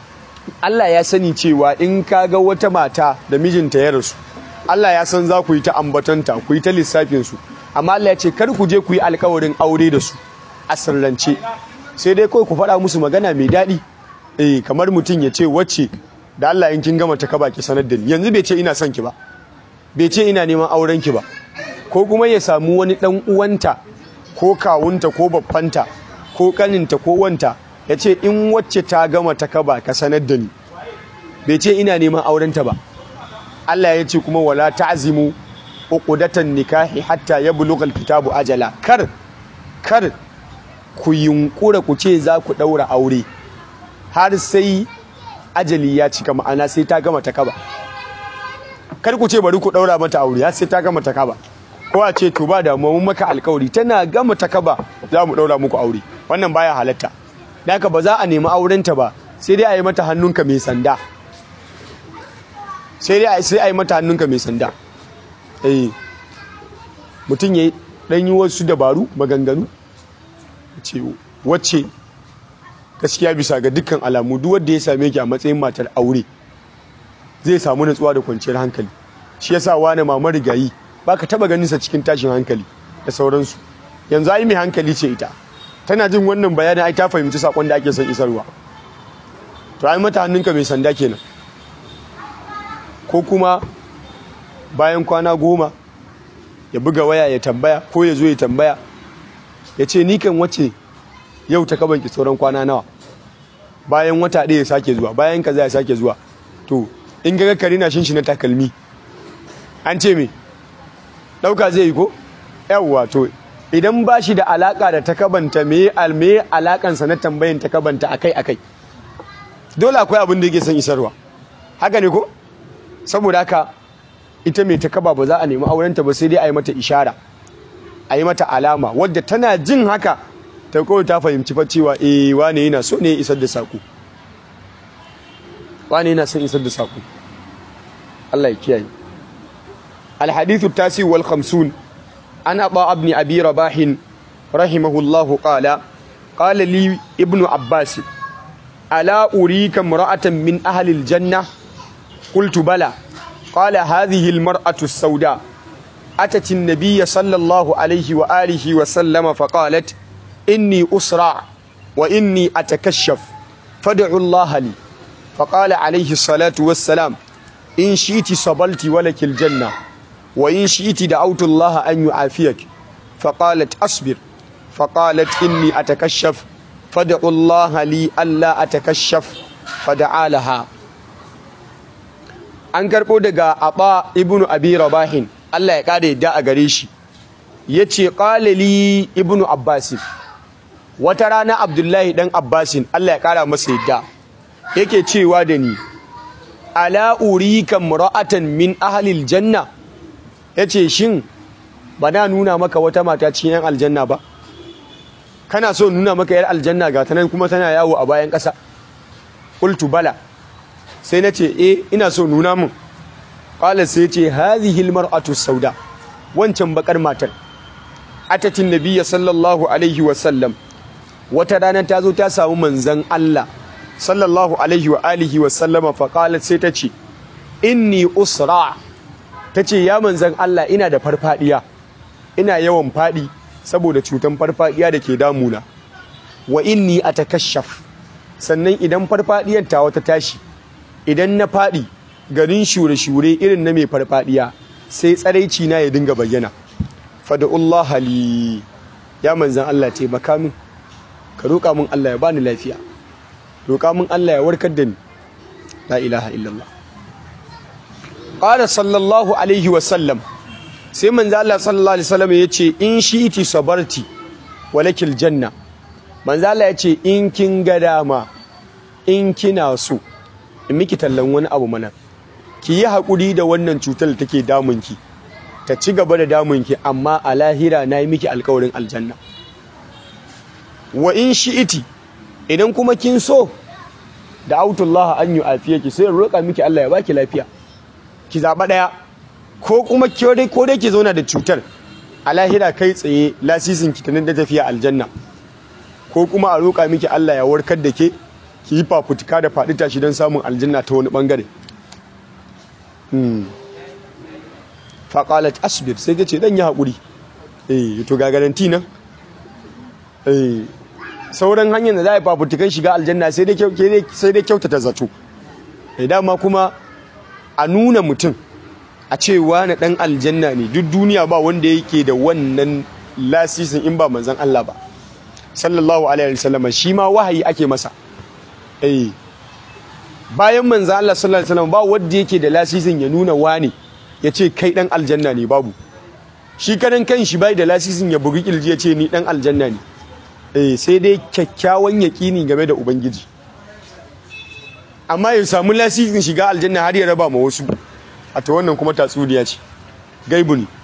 Allah ya sani cewa in ka ga wata mata da mijinta ya rasu Allah ya san za ku yi ta ambatanta ku yi ta lissafinsu amma Allah ya ce kar ku je ku yi alkawarin aure da su a sirrance sai dai kawai ku faɗa musu magana mai daɗi eh kamar mutum ya ce wacce da Allah in kin gama ta kaba ki sanar da ni yanzu bai ce ina son ki ba bai ce ina neman auren ki ba ko kuma ya samu wani dan uwanta ko kawunta ko babbanta ko kaninta ko wanta ya ce in wacce ta gama ta kaba ka sanar da ni bai ce ina neman aurenta ba Allah ya ce kuma wala ta'zimu uqdatan nikahi hatta yablugha alkitabu ajala kar kar ku yunkura ku ce za ku daura aure har sai ajali ya cika ma'ana sai ta gama ta kaba kar ku ce bari ku daura mata aure har sai ta gama ta kaba ko a ce to ba da mun maka alkawari tana gama ta kaba za mu daura muku aure wannan baya halatta da haka ba za a nemi aurenta ba sai dai a yi mata hannunka mai sanda sai dai sai a yi mata hannunka mai sanda eh mutum ya dan yi wasu dabaru maganganu ce wacce gaskiya bisa ga dukkan alamu duk wanda ya same ki a matsayin matar aure zai samu natsuwa da kwanciyar hankali shi yasa wani mama rigayi baka taba ganin sa cikin tashin hankali da sauransu yanzu ai mai hankali ce ita tana jin wannan bayanin ai ta fahimci sakon da ake son isarwa to ai mata hannunka mai sanda kenan ko kuma bayan kwana goma ya buga waya ya tambaya ko ya zo ya tambaya ya ce ni kan wace yau ta kabanki sauran kwana nawa bayan wata ɗaya ya sake zuwa bayan kaza ya sake zuwa to in ga kare na shin shi na takalmi an ce me ɗauka zai yi ko yawwa to idan ba shi da alaka da takabanta me alme alakansa na tambayin takabanta akai akai dole akwai abin da yake son isarwa haka ne ko saboda haka ita mai takaba ba za a nemi aurenta ba sai dai a yi mata ishara a yi mata alama wadda tana jin haka ta kawai ta fahimci fa cewa eh wane yana so ne isar da saƙo wane yana son isar da saƙo Allah ya kiyaye الحديث التاسع والخمسون عن عطاء بن أبي رباح رحمه الله قال قال لي ابن عباس ألا أريك امرأة من أهل الجنة قلت بلى قال هذه المرأة السوداء أتت النبي صلى الله عليه وآله وسلم فقالت إني أسرع وإني أتكشف فادعوا الله لي فقال عليه الصلاة والسلام إن شئت صبلت ولك الجنة وإن شئت دعوت الله أن يعافيك فقالت أصبر فقالت إني أتكشف فادعوا الله لي ألا أتكشف فدعا لها an karɓo daga aba ibnu abi rabahin Allah ya ƙara yadda a gare shi ya ce ƙalali ibnu abbasin wata rana abdullahi ɗan abbasin Allah ya ƙara masa yadda yake cewa da ni ala urika mura'atan min ahalil janna ya ce shin ba na nuna maka wata mata cikin yan aljanna ba kana so nuna maka yar aljanna ga ta nan kuma tana yawo a bayan ƙasa qultu bala sai na ce e ina so nuna mun ƙwalar sai ce hazihil mar'atu sauda wancan bakar matar atatin nabiyya sallallahu alaihi wasallam wata rana ta zo ta samu manzan Allah sallallahu alaihi wa alihi wasallama fa sai ta ce inni usra ta ce ya manzan Allah ina da farfadiya ina yawan fadi saboda cutan farfadiya da ke damuna wa inni atakashaf sannan idan farfadiyar ta wata tashi idan na faɗi garin shure-shure irin na mai farfadiya sai tsaraici na ya dinga bayyana fada'ullah hali ya manzan Allah taimaka min ka roƙa min Allah ya bani lafiya roƙa min Allah ya warkar da ni la ilaha illallah qala sallallahu alaihi wa sallam sai manzan Allah sallallahu alaihi wasallam ya ce in shi'iti sabarti walakil janna manzan Allah ya ce in kin ga dama in kina so in miki tallan wani abu mana ki yi haƙuri da wannan cutar da take damunki ta ci gaba da damunki amma a lahira na yi miki alkawarin aljanna wa in shi'iti idan kuma kin so da autullah an yi afiya ki sai roƙa miki Allah ya baki lafiya ki zaɓa ɗaya ko kuma ko dai ki zauna da cutar a lahira kai tsaye lasisin ki ta da tafiya aljanna ko kuma a roƙa miki Allah ya warkar da ke ki yi fafutuka da faɗi tashi don samun aljanna ta wani ɓangare faƙalat asbir sai ta ce ɗan yi haƙuri eh to ga garanti nan eh sauran hanyar da za a yi fafutukan shiga aljanna sai dai kyautata zato da dama kuma a nuna mutum a cewa na ɗan aljanna ne duk duniya ba wanda yake da wannan lasisin in ba manzan Allah ba sallallahu alaihi wasallam shi ma wahayi ake masa eh bayan manzan Allah sallallahu alaihi wasallam ba wanda yake da lasisin ya nuna wani ya ce kai ɗan aljanna ne babu shi kanan kan shi bai da lasisin ya bugi kirji ya ce ni ɗan aljanna ne eh sai dai kyakkyawan yaƙini game da ubangiji amma ya samu lasisin shiga aljanna har ya raba ma wasu a ta wannan kuma tatsuniya ce gaibu ne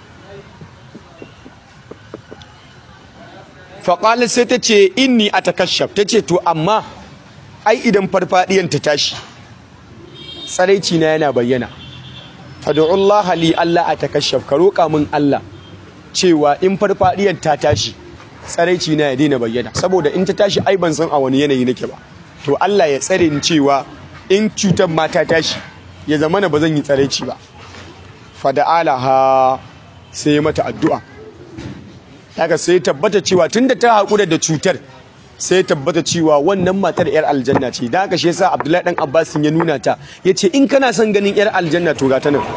faƙalar sai ta ce inni a takashaf ta ce to amma ai idan farfaɗiyan ta tashi tsaraici na yana bayyana fadu'ullah li Allah a takashaf ka roƙa min Allah cewa in farfaɗiyan ta tashi tsaraici na ya daina bayyana saboda in ta tashi ai ban san a wani yanayi nake ba to Allah ya tsare ni cewa in cutar mata tashi ya zama na ba zan yi tsaraici ba fada'ala ha sai mata addu'a daga sai tabbata cewa tunda ta haƙura da cutar sai tabbata cewa wannan matar yar aljanna ce da haka shi yasa Abdullahi dan Abbas ya nuna ta yace in kana son ganin yar aljanna to ga ta nan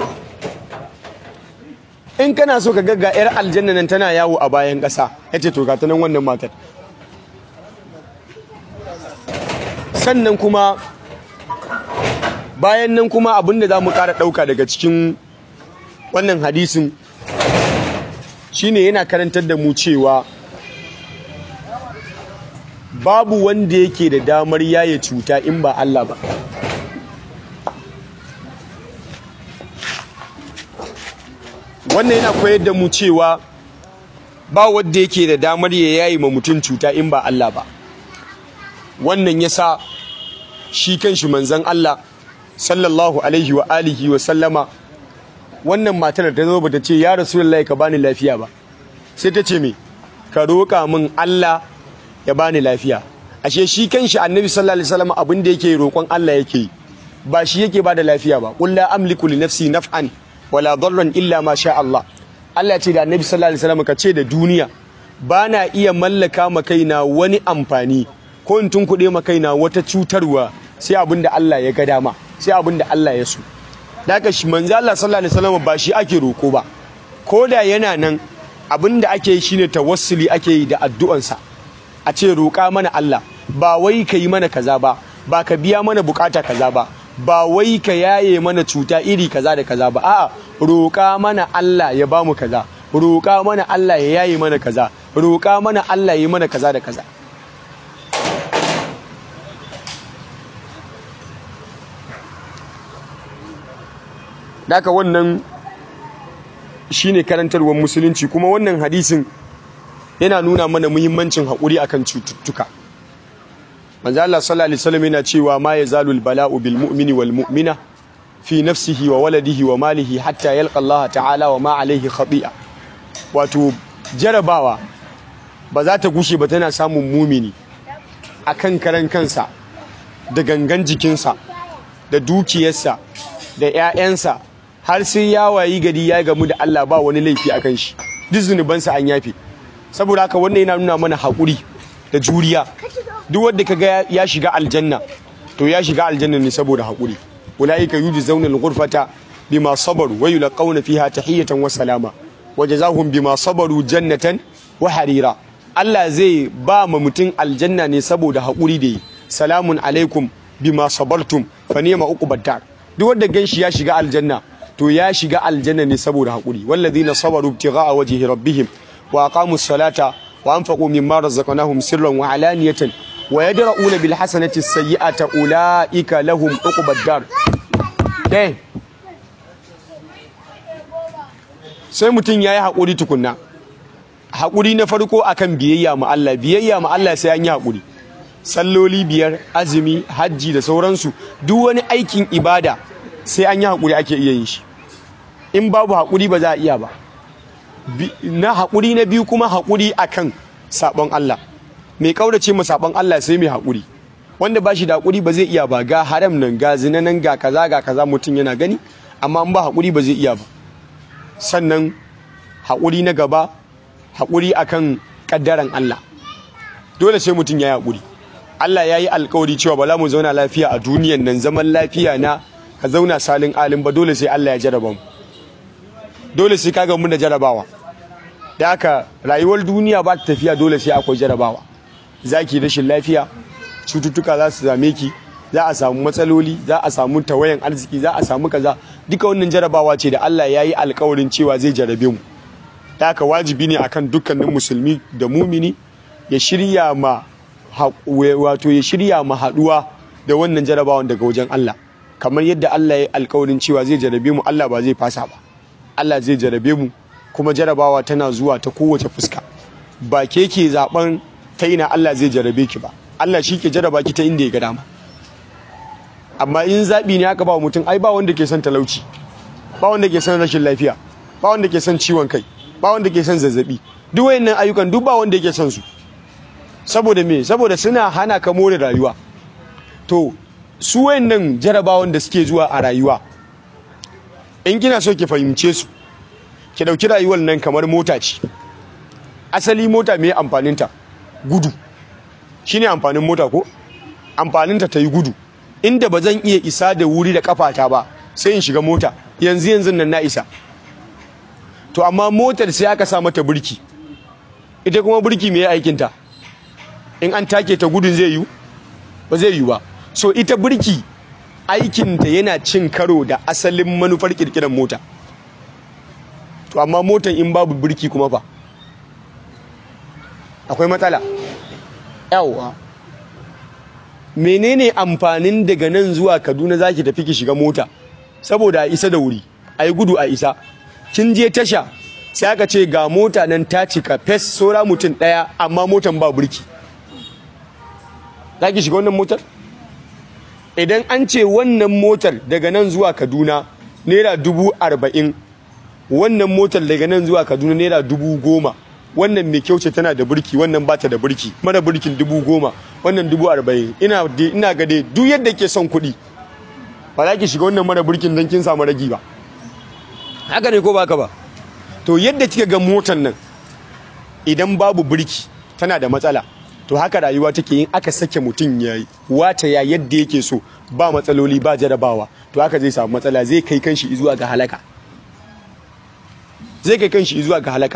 in kana so ka ga ga yar aljanna nan tana yawo a bayan ƙasa yace to ga ta nan wannan matar sannan kuma bayan nan kuma abinda za mu ƙara ɗauka daga cikin wannan hadisin shine yana karantar da mu cewa babu wanda yake da damar yaye cuta in ba Allah ba wannan yana koyar da mu cewa ba wanda yake da damar ya yayi ma mutum cuta in ba Allah ba wannan yasa shi kanshi manzon Allah sallallahu alaihi wa alihi wa sallama wannan matar ta zo bata ce ya rasulullahi ka bani lafiya ba sai ta ce me ka roƙa min Allah ya bani lafiya ashe shi kanshi annabi sallallahu alaihi wasallam abin da yake roƙon Allah yake yi ba shi yake bada lafiya ba qul la amliku li nafsi naf'an wala darran illa ma sha Allah Allah ce da annabi sallallahu alaihi wasallam ka ce da duniya bana iya mallaka ma kaina wani amfani ko in tunkuɗe ma kaina wata cutarwa sai abin da Allah ya ga dama sai abin da Allah ya so da haka shi manzo Allah sallallahu alaihi wasallam ba shi ake roko ba ko da yana nan abin da ake yi shine tawassuli ake yi da addu'ansa a ce roƙa mana Allah ba wai ka yi mana kaza ba ba ka biya mana bukata kaza ba ba wai ka yaye mana cuta iri kaza da kaza ba a'a roƙa mana Allah ya ba mu kaza roƙa mana Allah ya yaye mana kaza roƙa mana Allah ya yi mana kaza da kaza Daka wannan shine karantarwar musulunci kuma wannan hadisin yana nuna mana muhimmancin haƙuri akan cututtuka manzo Allah sallallahu alaihi wasallam yana cewa ma yazalul bala'u bil mu'mini wal mu'mina fi nafsihi wa waladihi wa malihi hatta yalqa Allah ta'ala wa ma alaihi khati'a wato jarabawa ba za ta gushe ba tana samun mumini akan karan kansa da gangan jikinsa da dukiyarsa da 'ya'yansa har sai ya wayi gari ya gamu da Allah ba wani laifi akan shi duk zunubansa an yafe saboda haka wannan yana nuna mana haƙuri da juriya duk wanda kaga ya shiga aljanna to ya shiga aljanna ne saboda haƙuri ulaika yujzauna al-ghurfata bima sabaru wa yulqauna fiha tahiyatan wa salama wa jazaahum bima sabaru jannatan wa harira Allah zai ba ma mutum aljanna ne saboda haƙuri da yi salamun alaikum bima sabartum fa ni'ma uqubad dar duk wanda ganshi ya shiga aljanna to ya shiga aljanna ne saboda haƙuri walladhina sabaru ibtigha'a wajhi rabbihim wa aqamu salata wa anfaqu mimma razaqnahum sirran wa alaniyatan wa yadra'una bil hasanati sayyi'ata ulaika lahum uqubad dar dai sai mutum yayi haƙuri tukunna haƙuri na farko akan biyayya ma Allah biyayya ma Allah sai an yi haƙuri salloli biyar azumi hajji da sauransu duk wani aikin ibada sai an yi haƙuri ake iya yin shi in babu haƙuri ba za a iya ba na haƙuri na biyu kuma haƙuri akan sabon Allah mai kaurace mu sabon Allah sai mai haƙuri wanda ba shi da haƙuri ba zai iya ba ga haram nan ga zina nan ga kaza ga kaza mutum yana gani amma in ba haƙuri ba zai iya ba sannan haƙuri na gaba haƙuri akan ƙaddaran Allah dole sai mutum ya yi haƙuri Allah ya yi alkawari cewa ba za mu zauna lafiya a duniyan nan zaman lafiya na ka zauna salin alin ba dole sai Allah ya jaraba mu dole sai kaga mun da jarabawa da haka rayuwar duniya ba ta tafiya dole sai akwai jarabawa zaki rashin lafiya cututtuka za su same ki za a samu matsaloli za a samu tawayan arziki za a samu kaza duka wannan jarabawa ce da Allah ya yi alkawarin cewa zai jarabe mu da haka wajibi ne akan dukkanin musulmi da mumini ya shirya ma wato ya shirya ma haduwa da wannan jarabawan daga wajen Allah kamar yadda Allah ya yi alkawarin cewa zai jarabe mu Allah ba zai fasa ba Allah zai jarabe mu kuma jarabawa tana zuwa ta kowace fuska ba ke ke zaben ta ina Allah zai jarabe ki ba Allah shi ke jaraba ki ta inda ya ga dama amma in zaɓi ne aka ba mutum ai ba wanda ke son talauci ba wanda ke son rashin lafiya ba wanda ke son ciwon kai ba wanda ke son zazzabi duk wayannan ayyukan duk ba wanda yake son su saboda me saboda suna hana ka more rayuwa to su wayannan jarabawan da suke zuwa a rayuwa in kina so ki fahimce su ki dauki rayuwar nan kamar mota ce asali mota me amfaninta gudu shine amfanin mota ko amfaninta ta yi gudu inda ba zan iya isa da wuri da kafata ba sai in shiga mota yanzu yanzu nan na isa to amma motar sai aka sa mata burki ita kuma burki me aikinta in an take ta gudun zai yi ba zai yi ba so ita burki aikinta yana cin karo da asalin manufar kirkirar mota to amma motan in babu burki kuma fa akwai matsala yawwa menene amfanin daga nan zuwa kaduna zaki tafi ki shiga mota saboda a isa da wuri a yi gudu a isa kin je tasha sai aka ce ga mota nan ta cika fes saura mutum ɗaya amma motan ba burki za ki shiga wannan motar idan an ce wannan motar daga nan zuwa kaduna naira dubu arba'in wannan motar daga nan zuwa kaduna naira dubu goma wannan mai kyau ce tana da burki wannan bata da burki mara burkin dubu goma wannan dubu arba'in ina ina ga dai duk yadda ke son kuɗi ba za ki shiga wannan mara burkin don kin samu ragi ba haka ne ko baka ba to yadda kika ga motar nan idan babu burki tana da matsala to haka rayuwa take yin aka sake mutum ya yi wata ya yadda yake so ba matsaloli ba jarabawa to haka zai samu matsala zai kai kanshi zuwa ga halaka zai kai kanshi zuwa ga halaka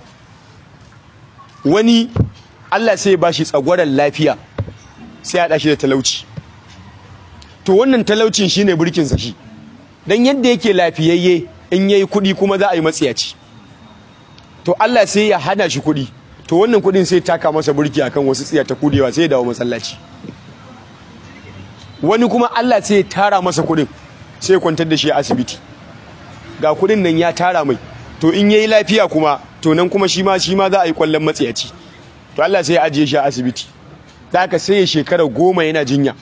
wani Allah sai ya bashi tsagwaron lafiya sai ya dashi da talauci to wannan talaucin shine burkin sa shi dan yadda yake lafiyayye in yayi kuɗi kuma za a yi matsiyaci to Allah sai ya hana shi kuɗi to wannan kuɗin sai taka masa burki akan wasu tsiya ta kudewa sai ya dawo masallaci wani kuma Allah sai ya tara masa kuɗin sai ya kwantar da shi a asibiti ga kuɗin nan ya tara mai to in yayi lafiya kuma to nan kuma shi ma shi ma za a yi kwallon matsiyaci to Allah sai ya ajiye shi a asibiti da haka sai ya shekara goma yana jinya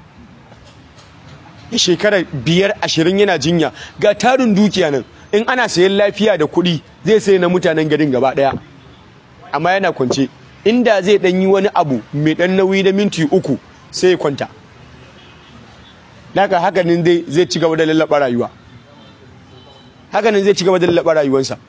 ya shekara biyar ashirin yana jinya ga tarin dukiya nan in ana sayan lafiya da kuɗi zai sai na mutanen garin gaba ɗaya amma yana kwance inda zai ɗan yi wani abu mai ɗan nauyi da minti uku sai ya kwanta haka hakanin dai zai ci gaba da lallaɓa rayuwa hakanin zai ci gaba da lallaɓa rayuwarsa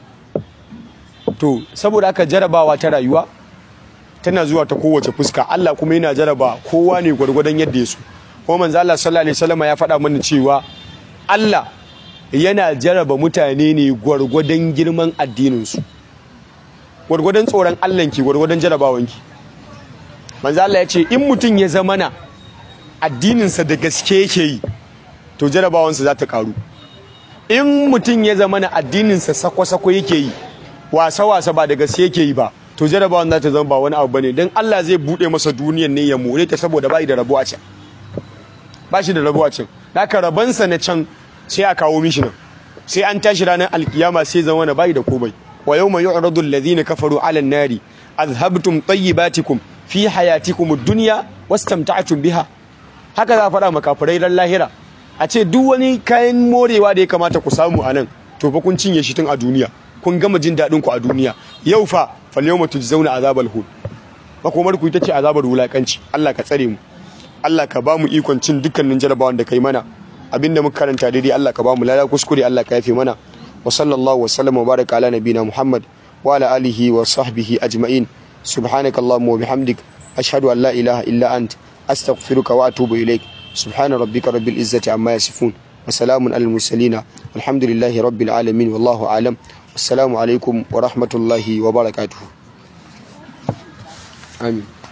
to saboda haka jarabawa ta rayuwa tana zuwa ta kowace fuska Allah kuma yana jaraba kowa ne gwargwadon yadda ya so kuma manzo Allah sallallahu alaihi wasallam ya faɗa mana cewa Allah yana jaraba mutane ne gwargwadon girman addinin su gwargwadon tsoron Allah ki gwargwadon jarabawan ki manzo Allah ya ce in mutum ya zama na addinin sa da gaske yake yi to jarabawan sa za ta karu in mutum ya zama na addinin sa sako-sako yake yi wasa-wasa ba da gaske yake yi ba to jarabawan za ta zama ba wani abu bane don Allah zai bude masa duniyan ne ya more ta saboda bai da rabo a can ba shi da rabo a can haka rabansa na can sai a kawo mishi nan sai an tashi ranar alkiyama sai zama na bai da komai wa yawma yu'radu alladhina kafaru 'ala an-nari azhabtum tayyibatikum fi hayatikum ad-dunya wastamta'tum biha haka za a faɗa makafirai ran lahira a ce duk wani kayan morewa da ya kamata ku samu a nan to fa kun cinye shi tun a duniya kun gama jin daɗin ku a duniya yau fa fal yawma tujzauna azabal hun makomar ku ita ce azabar wulakanci Allah ka tsare mu Allah ka ba mu ikon cin dukkanin jarabawan da kai mana abinda muka karanta daidai Allah ka ba mu lada kuskure Allah ka yafe mana wa sallallahu wa sallam wa baraka ala nabina Muhammad wa ala alihi wa sahbihi ajma'in subhanakallahumma wa bihamdik ashhadu an la ilaha illa ant astaghfiruka wa atubu ilaik subhana rabbika rabbil izzati amma yasifun wa salamun alal mursalin alhamdulillahi rabbil alamin wallahu alam assalamu alaikum wa rahmatullahi wa barakatuh amin